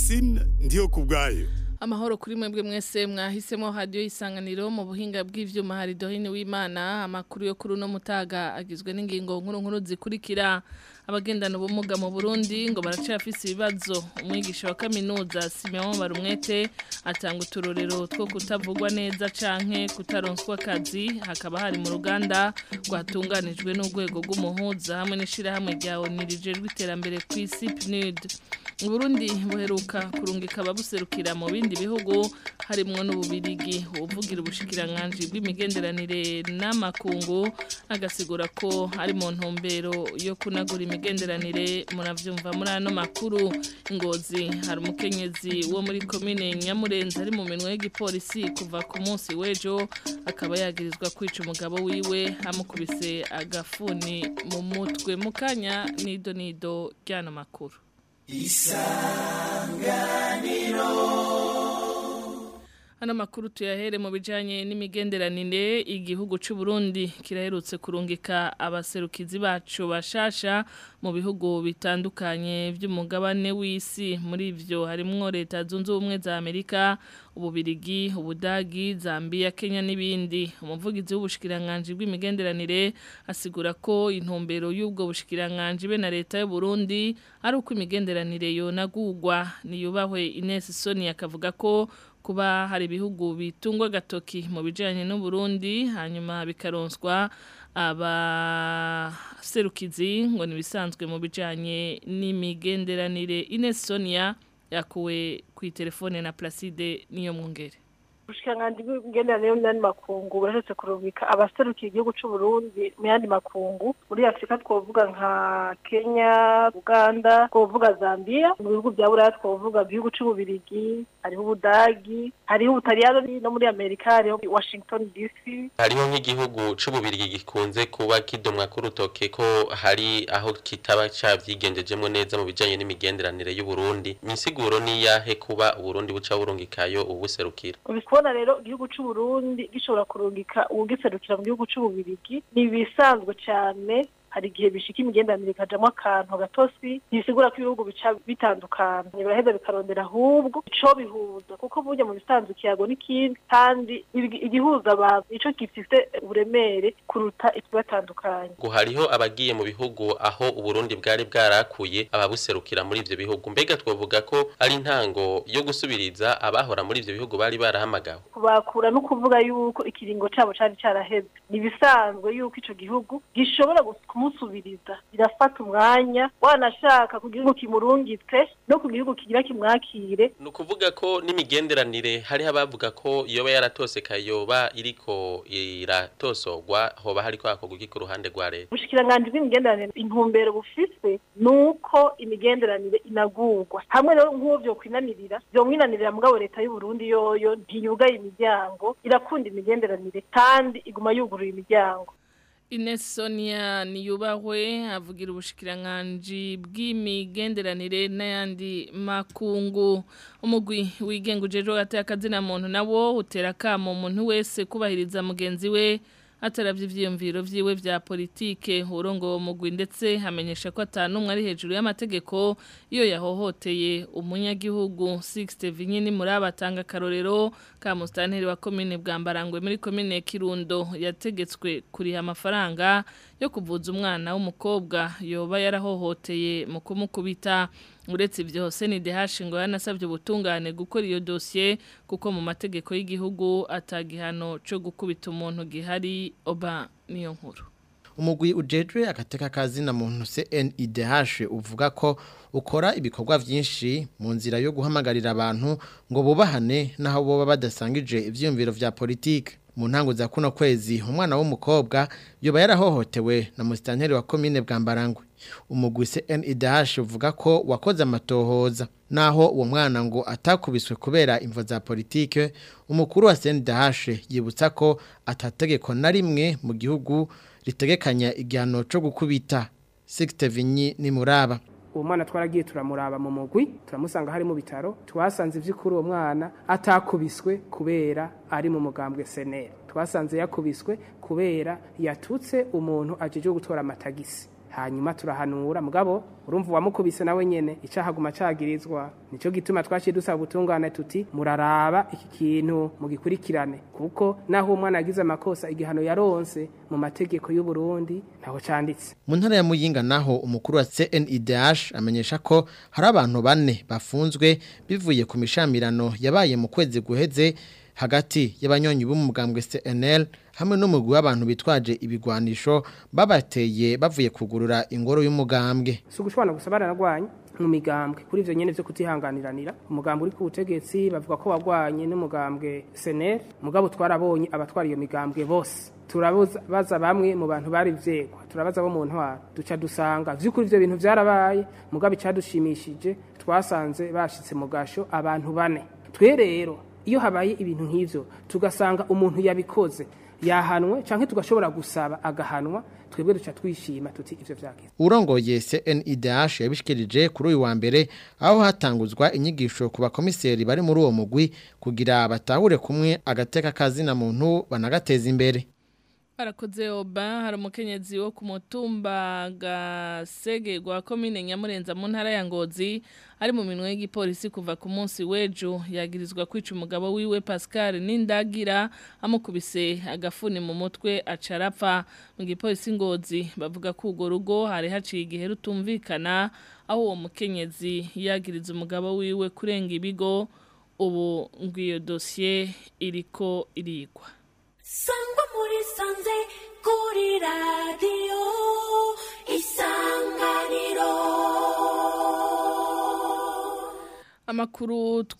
Francine ndiyo kubwayo Amahoro kuri mwebwe mwese mwahisemo radio isanganiro mu buhinga bw'ivyuma hari dohini w'Imana amakuru yo kuri no mutaga agizwe n'ingingo nkuru nkuru zikurikira abagendana ubumuga mu Burundi ngo baracafise ibibazo umwigisha wa kaminuza Simeon Barumwete atanga uturorero two kutavugwa neza canke kutaronswa akazi hakaba hari mu ruganda rwatunganijwe n'urwego rw'umuhuza hamwe n'ishira hamwe rya onirije rw'iterambere kw'isi PNUD Burundi buheruka kurungika ababuserukira mu bindi bihugu harimwo n'ububirigi uvugira ubushikiranganje bw'imigenderanire n'amakungu agasigura ko ari mu ntumbero yo kunagura imigenderanire munavyumva muri ano makuru ingozi hari umukenyezi wo muri komine Nyamurenza ari mu minwe y'igipolisi kuva ku munsi w'ejo akaba yagirizwa kwica umugabo wiwe amukubise agafuni mu mutwe mukanya nido nido ryano makuru Hano makuru tuyahere mu bijanye n'imigenderanire igihugu c'u Burundi kiraherutse kurungika abaserukizi bacu bashasha mu bihugu bitandukanye by'umugabane w'isi muri ivyo harimwo leta zunze ubumwe za Amerika ububirigi ubudagi Zambia Kenya n'ibindi umuvugizi w'ubushikiranganje bw'imigenderanire asigura ko intumbero y'ubwo bushikiranganje be na leta y'u Burundi ari uko imigenderanire yonagurwa niyubahwe Ines Soni akavuga ko kuba hari ibihugu bitungwa gatoki mu bijanye n'u Burundi hanyuma bikaronswa abaserukizi ngo nibisanzwe mu bijanye n'imigenderanire Ines Sonia yakuwe ku telefone na Placide niyo mwungere ubushikiranganji bw'imigenderanire n'andi makungu burashobotse kurungika abaserukiye igihugu c'u Burundi mu yandi makungu muri Afrika twovuga nka Kenya Uganda twovuga Zambia mu bihugu bya Buraya twovuga igihugu c'ububirigi hariho ubudagi hariho ubutaliyano no muri Amerika hariho Washington DC hariho nk'igihugu c'ububirigi gikunze kuba kidomwa k'urutoke ko hari aho kitaba cavyigengejemwo neza mu bijanye n'imigenderanire y'u Burundi misiguro niyahe kuba Uburundi buca burungikayo ubuserukira kubona rero igihugu c'u Burundi gishobora kurungika uwugiserukira mu gihugu c'ububirigi ni ibisanzwe cyane hari igihe bishika imigenderanire ikajamwo akantu gatosi ntibisigura ko ibihugu bica bitandukana biraheza bikarondera ahubwo ico bihuza kuko burya mu bisanzwe ikiyago n'ikindi kandi igihuza abantu ico gifise uburemere kuruta ikibatandukanye ngo hariho abagiye mu bihugu aho uburundi bwari bwarakuye ababuserukira muri ivyo bihugu mbega twovuga ko ari intango yo gusubiriza abahora muri ivyo bihugu bari barahamagawe kubakura no kuvuga yuko ikiringo cabo cari caraheze ni bisanzwe yuko ico gihugu gishobora kumusubiriza birafata umwanya wanashaka ku gihugu kimurungitse no ku gihugu kigira kimwakire ni ukuvuga ko n'imigenderanire hariho abavuga ko yoba yaratose kayoba iriko iratosorwa hoba hariko hakorwa iki ku ruhande rwa leta ubushikiranganji bw'imigenderanire intumbero bufise nuko imigenderanire inagurwa hamwe rero nk'uwo vyokwinanirira vyomwinanirira mugabo leta y'u Burundi yoyo ntiyugaye imiryango irakunda imigenderanire kandi iguma yuguruye imiryango Ines Sonia niyubahwe avugira ubushikiranganje bw'imigenderanire n'ayandi makungu umugwi wigenga ujeje gateye akazina muntu nawo utera kamo umuntu wese kubahiriza mugenzi we ataravye ivyiyumviro vyiwe vya politike urongo mugwi ndetse hamenyesha ko atanumwe ari hejuru y'amategeko iyo yahohoteye umunyagihugu 60 vinyini muri abatanga karorero ka mustanteri wa commune bwambarangwe muri commune Kirundo yategetswe kuriha amafaranga yo kuvuza umwana w'umukobwa yoba yarahohoteye mu kumukubita uretse ibyo hose ni dehashi ngo yanasabye ubutungane gukora iyo dosiye kuko mu mategeko y'igihugu atagihano cyo gukubita umuntu gihari oba niyo nkuru umugwi ujejwe agateka kazina muntu CNIDH uvuga ko ukora ibikorwa vyinshi mu nzira yo guhamagarira abantu ngo bubahane naho boba badasangije ivyumviro vya politike mu ntango za kuno kwezi umwana w'umukobwa yoba yarahohotewe na musitanteri wa komine bwambarangwe umugwi CNIDH uvuga ko wakoze amatohoza naho uwo mwana ngo atakubiswe kubera imvo za politike umukuru wa CNIDH yibutsa ko atategeko na rimwe mu gihugu ritegekanya igihano cyo gukubita Sixte Vinyi ni muraba uwo mwana twaragiye turamuraba mu mugwi turamusanga hari mu bitaro twasanze ivy'ukuri uwo mwana atakubiswe kubera ari mu mugambwe seneri twasanze yakubiswe kubera yatutse umuntu ajeje gutora amatagisi hanyuma turahanura mugabo urumva uwamukubise nawe nyene icahaguma cagirizwa nico gituma twaciye dusaba ubutungane tuti muraraba iki kintu mugikurikirane kuko naho umwana yagize amakosa igihano yaronse mu mategeko y'u Burundi ntaho canditse mu ntara ya Muyinga naho umukuru wa CNIDH amenyesha ko hari abantu bane bafunzwe bivuye ku mishamirano yabaye mu kwezi guheze hagati y'abanyonyi b'umugambwe CNL hamwe n'umugwi w'abantu bitwaje ibigwanisho babateye bavuye kugurura ingoro y'umugambwe si ugushobora gusa baranagwanye mu migambwe kuri ivyo nyene vyo kutihanganiranira umugambwe uri ku butegetsi bavuga ko wagwanye n'umugambwe seneri mugabo twarabonye abatwara iyo migambwe bose turabaza bamwe mu bantu bari vyegwa turabaza bo mu ntwara duca dusanga vy'ukuri ivyo bintu vyarabaye mugabo icadushimishije twasanze bashitse mu gasho abantu bane twe rero iyo habaye ibintu nk'ivyo tugasanga umuntu yabikoze yahanwe canke tugashobora gusaba agahanwa twebwe duca twishima tuti ivyo vyagize urongoye CNIDH yabishikirije kuri uyu wa mbere aho hatanguzwa inyigisho ku bakomiseri bari muri uwo mugwi kugira batahure kumwe agateka kazina muntu banagateza imbere Barakoze oba hari umukenyezi wo ku mutumba gasege gwa komine Nyamurenza mu ntara ya Ngozi ari mu minwe y'igipolisi kuva ku munsi w'ejo yagirizwa kwica umugabo wiwe Pascal Nindagira amukubise agafuni mu mutwe acarapfa mu gipolisi Ngozi bavuga ko ugo rugo hari haciye igihe rutumvikana aho uwo mukenyezi yagiriza umugabo wiwe kurenga ibigo ubu ngwiyo dossier iriko irigwa sangwa muri sanze kuri radiyo isanganiro Amakuru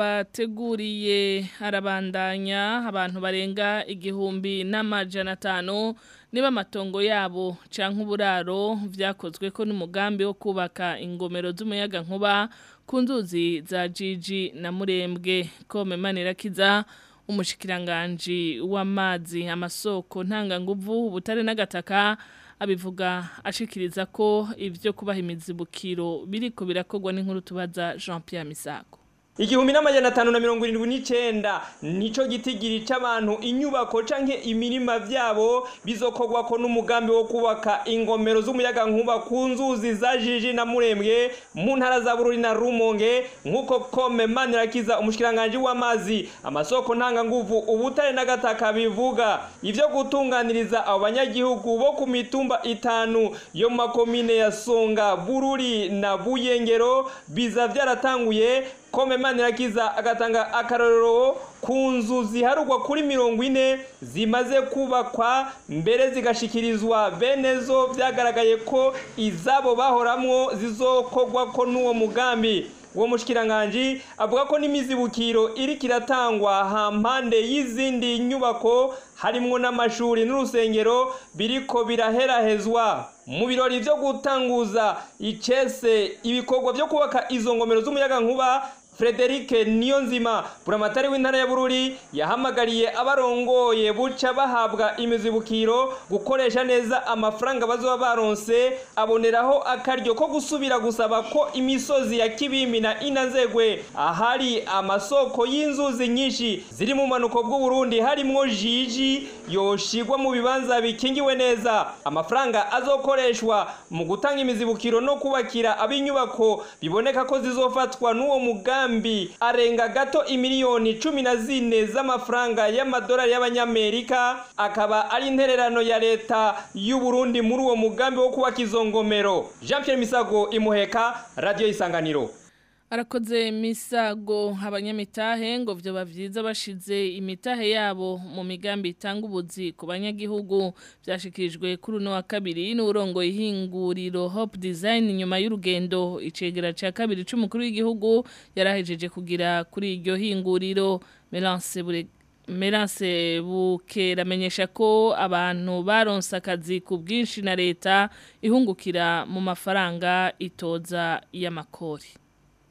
twabateguriye harabandanya abantu barenga igihumbi n'amajana atanu niba amatongo yabo canke uburaro vyakozwe ko n'umugambi wo kubaka ingomero z'umuyaga nkuba ku nzuzi za Jiji na Murembwe kome manirakiza umushikiranganji w'amazi amasoko ntanganguvu ubutare n'agataka abivuga ashikiriza ko ivyo kubaha imizibukiro biriko birakogwa n'inkuru tubaza Jean Pierre Misago igihumbi n'amajana atanu na mirongo irindwi n'icenda nico gitigiri c'abantu inyubako canke imirima vyabo bizokorwako n'umugambi wo kubaka ingomero z'umuyaga nkuba ku nzuzi za jiji na murembwe mu ntara za bururi na rumonge nk'uko kome manirakiza umushikiranganji w'amazi amasoko ntanganguvu ubutare n'agataka bivuga ivyo gutunganiriza abo banyagihugu bo ku mitumba itanu yo mu makomine ya songa bururi na buyengero biza vyaratanguye kome manirakiza agatanga akarorero ku nzu ziharugwa kuri mirongo ine zimaze kubakwa mbere zigashikirizwa bene zo byagaragaye ko izabo bahoramwo zizokorwa ko n'uwo mugambi uwo mushikiranganji avuga ko n'imizibukiro iri kiratangwa hampande y'izindi nyubako harimwo n'amashuri n'urusengero biriko biraherahezwa mu birori vyo gutanguza icese ibikorwa vyo kubaka izo ngomero z'umuyaga nkuba Frederic Niyonzima buramatari w'intara ya Bururi yahamagariye abarongoye buca bahabwa imizibukiro gukoresha neza amafaranga bazoba baronse aboneraho akaryo ko gusubira gusaba ko imisozi ya Kibimi na Inazegwe ahari amasoko y'inzuzi nyinshi ziri mu manuko bw'u Burundi harimwo jiji yoshigwa mu bibanza bikingiwe neza amafaranga azokoreshwa mu gutanga imizibukiro no kubakira abinyubako biboneka ko zizofatwa n'uwo mugambi mugambi arenga gato imiliyoni cumi na zine z'amafaranga y'amadolari y'abanyamerika akaba ari intererano ya leta y'u Burundi muri uwo mugambi wo kubaka izo ngomero Jean Pierre Misago imuheka radio isanganiro Arakoze misago abanyamitahe ngo vyo bavyiza bashize imitahe yabo mu migambi itanga ubuzi ku banyagihugu byashikirijwe kuri uno wa kabiri n'urongo ihinguriro Hope Design nyuma y'urugendo icegera ca kabiri c'umukuru w'igihugu yarahejeje kugira kuri iryo hinguriro Melance Bure Merance bukera amenyesha ko abantu baronse akazi ku bwinshi na leta ihungukira mu mafaranga itoza y'amakori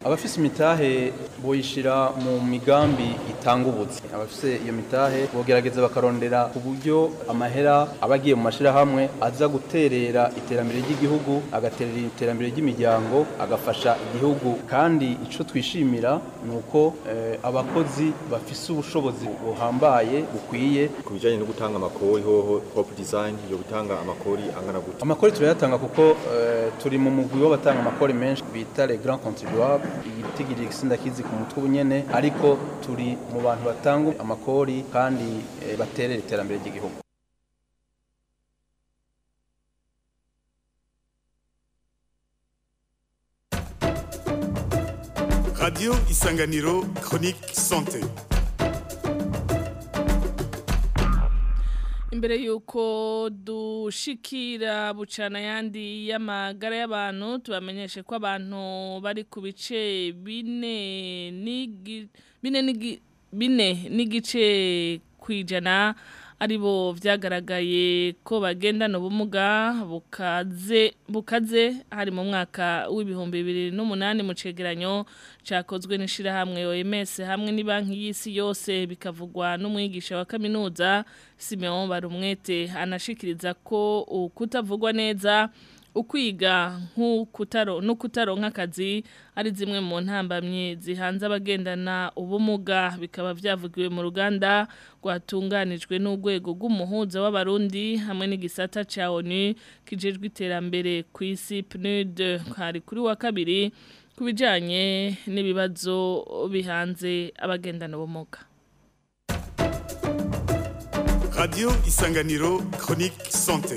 abafise imitahe boyishira mu migambi itanga ubuzi abafise iyo mitahe bogerageza bakarondera ku buryo amahera aba agiye mu mashirahamwe aza guterera iterambere ry'igihugu agaterera iterambere ry'imiryango agafasha igihugu kandi ico twishimira ni uko eh, abakozi bafise ubushobozi buhambaye bukwiye ku bijyanye no gutanga amakori hoho hope design yo gutanga amakori angana gute amakori turayatanga kuko eh, turi mu mugwi w'abatanga amakori menshi bita les grands contribuables igitigiri sindakizi ku mutwe ubunyene ariko turi mu bantu batanga amakori kandi eh, baterera iterambere ry'igihugu Radio Isanganiro Chronique Santé. Imbere yuko dushikira bucana yandi y'amagara y'abantu tubamenyeshe ko abantu bari ku bice bine n'igi- bine n'igi- bine n'igice kwijana aribo vyagaragaye ko bagendana ubumuga bukaze bukaze hari mu mwaka w'ibihumbi bibiri n'umunani mu cegeranyo cakozwe n'ishirahamwe OMS hamwe n'ibanki y'isi yose bikavugwa n'umwigisha wa kaminuza Simeon Barumwete anashikiriza ko ukutavugwa neza ukwiga nk'ukutaro n'ukutaronka akazi ari zimwe mu ntambamye zihanze abagendana ubumuga bikaba byavugiwe mu ruganda rwatunganijwe n'urwego rw'umuhuza w'abarundi hamwe n'igisata ca ONU kijejwe iterambere ku isi PNUD hari kuri wa kabiri ku bijanye n'ibibazo bihanze abagendana ubumuga Radio Isanganiro Chronique Santé.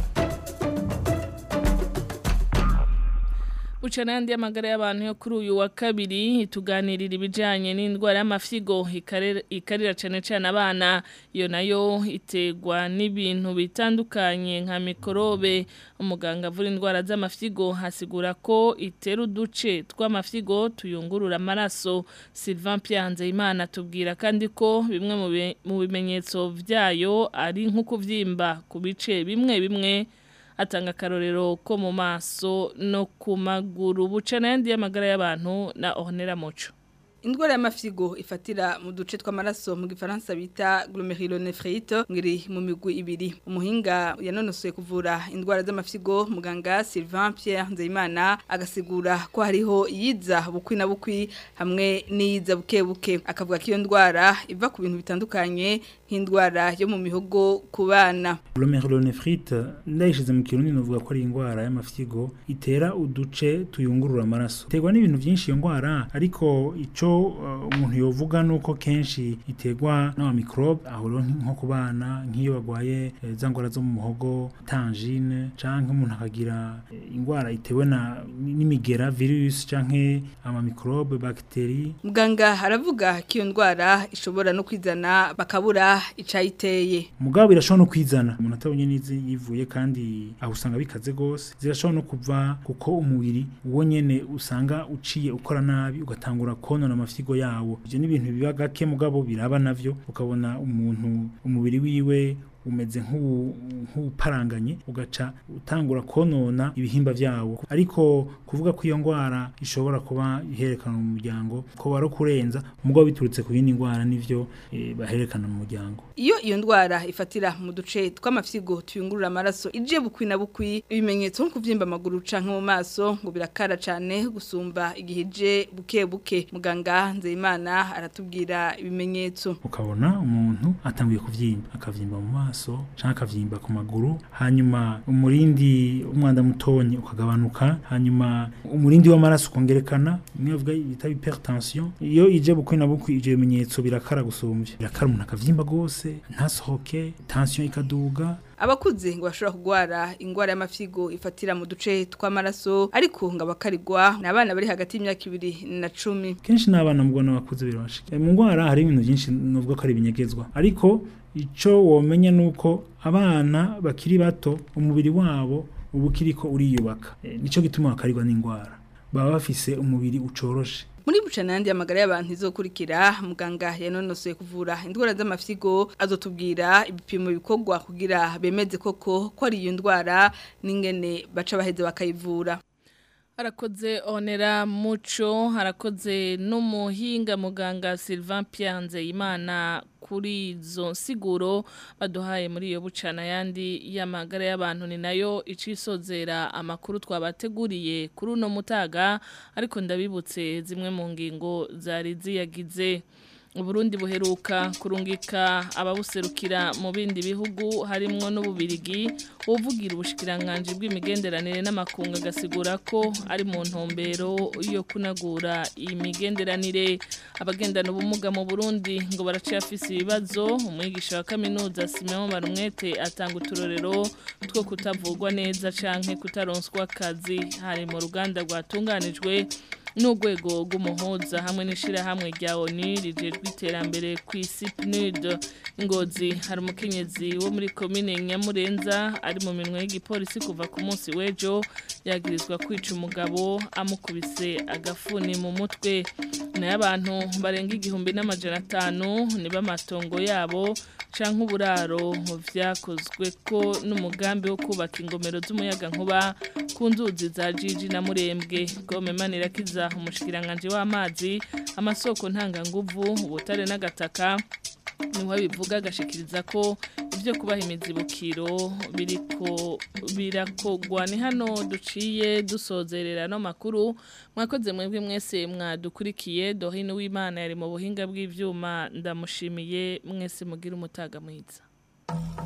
Bucana yandi y'amagara y'abantu yo kuri uyu wa kabiri ituganirira ibijanye n'indwara y'amafyigo ikarera- ikarira cane cane abana iyo nayo itegwa n'ibintu bitandukanye nka mikorobe umuganga avura indwara z'amafyigo hasigura ko itera uduce tw'amafyigo tuyungurura amaraso Sylvain Pierre Nzeyimana tubwira kandi ko bimwe mu bi- mu bimenyetso vyayo ari nko kuvyimba ku bice bimwe bimwe atanga akarorero ko mu maso no ku maguru buca n'ayandi y'amagara y'abantu na Ornella Muco Indwara y'amafyigo ifatira mu duce tw'amaraso mu gifaransa bita glomerulonephrite ngiri mu migwi ibiri umuhinga yanonosoye kuvura indwara z'amafyigo muganga Sylvain Pierre Nzeyimana agasigura ko hariho iyiza bukwi na bukwi hamwe n'iyiza buke buke akavuga ko iyo ndwara iva ku bintu bitandukanye nk'indwara yo mu mihogo ku bana glomerulonephrite ndayishize mu kirundi novuga ko ari indwara y'amafyigo itera uduce tuyungurura amaraso iterwa n'ibintu byinshi iyo ndwara ariko ico uh, umuntu yovuga nuko kenshi iterwa n'ama microbe aho rero nko ku bana nk'iyo bagwaye eh, za ndwara zo mu muhogo tangine canke umuntu akagira eh, indwara itewe na n'imigera virus canke ama microbe bacterie muganga aravuga ko iyo ndwara ishobora no kwizana bakabura icayiteye mugabo birashobora no kwizana umuntu atabonye n'izi yivuye kandi aho usanga bikaze gose zirashobora no kuva kuko umubiri uwo nyene usanga uciye ukora nabi ugatangura konona amafyigo yawo ivyo ni ibintu biba gake mugabo biraba navyo ukabona umuntu umubiri wiwe umeze nk'uwu- nk'uparanganye ugaca utangura konona ibihimba vyawo ariko kuvuga ko iyo ndwara ishobora kuba iherekana mu muryango ko wari kurenza mugabo biturutse ku yindi ndwara nivyo eh, baherekana mu muryango Iyo iyo ndwara ifatira mu duce tw'amafyigo tuyungurura amaraso ije bukwi na bukwi ibimenyetso nko kuvyimba amaguru canke mu maso ngo birakara cane gusumba igihe ije buke buke muganga Nzeyimana aratubwira ibimenyetso ukabona umuntu atanguye kuvyimba akavyimba mu maso canke akavyimba ku maguru hanyuma umurindi umwanda mutonyi ukagabanuka hanyuma umurindi w'amaraso ukongerekana imwe bavuga bita hypertension iyo ije bukwi na bukwi ivyo bimenyetso birakara gusumvya birakara umuntu akavyimba gose ntasohoke tension ikaduga abakuze ngo bashobora kugwara ingwara y'amafyigo ifatira mu duce tw'amaraso ariko ngo abakarigwa ni abana bari hagati y'imyaka ibiri na cumi kenshi n'abana mubona bakuze birabashika mu ndwara hari ibintu byinshi nuvuga ko ari ibinyegezwa ariko ico womenya nuko abana bakiri bato umubiri wabo uba ukiriko uriyubaka e, nico gituma bakarigwa n'indwara baba bafise umubiri ucoroshe muri bucana yandi amagara y'abantu izokurikira muganga yanonosoye kuvura indwara z'amafyigo azotubwira ibipimo bikorwa kugira bemeze koko ko ari iyo ndwara n'ingene baca baheze bakayivura harakoze onera muco harakoze n'umuhinga muganga Sylvain Pianze imana kuri izo siguro baduhaye muri iyo bucana yandi y'amagara y'abantu ni nayo icisozera amakuru twabateguriye kuri uno mutaga ariko ndabibutse zimwe mu ngingo zari ziyagize Uburundi buheruka kurungika ababuserukira mu bindi bihugu harimwo n'ububirigi uvugira ubushikiranganje bw'imigenderanire n'amakunga gasigura ko ari mu ntumbero yo kunagura imigenderanire abagendana ubumuga mu Burundi ngo baracafise ibibazo umwigisha wa kaminuza Simeon Marumwete atanga uturorero two kutavugwa neza canke kutaronswa akazi hari mu ruganda rwatunganijwe n'urwego rw'umuhuza hamwe n'ishirahamwe rya ONU rijejwe iterambere ku isi PNUD ingozi hari umukenyezi wo muri komine Nyamurenza ari mu minwe y'igipolisi kuva ku munsi w'ejo yagirizwa kwica umugabo amukubise agafuni mu mutwe nayo abantu barenga igihumbi n'amajana atanu niba amatongo yabo canke uburaro vyakozwe ko n'umugambi wo kubaka ingomero z'umuyaga nkuba ku nzuzi za Jiji na Murembwe Gome Manirakiza umushikiranganje w'amazi amasoko ntanganguvu ubutare n'agataka niwe bivuga agashikiriza ko ibyo kubaha imizibukiro biriko birakogwa ni hano duciye dusozerera no makuru mwakoze mwebwe mwese mwadukurikiye dohino w'Imana yari mu buhinga bw'ivyuma ndamushimiye mwese mugira umutaga mwiza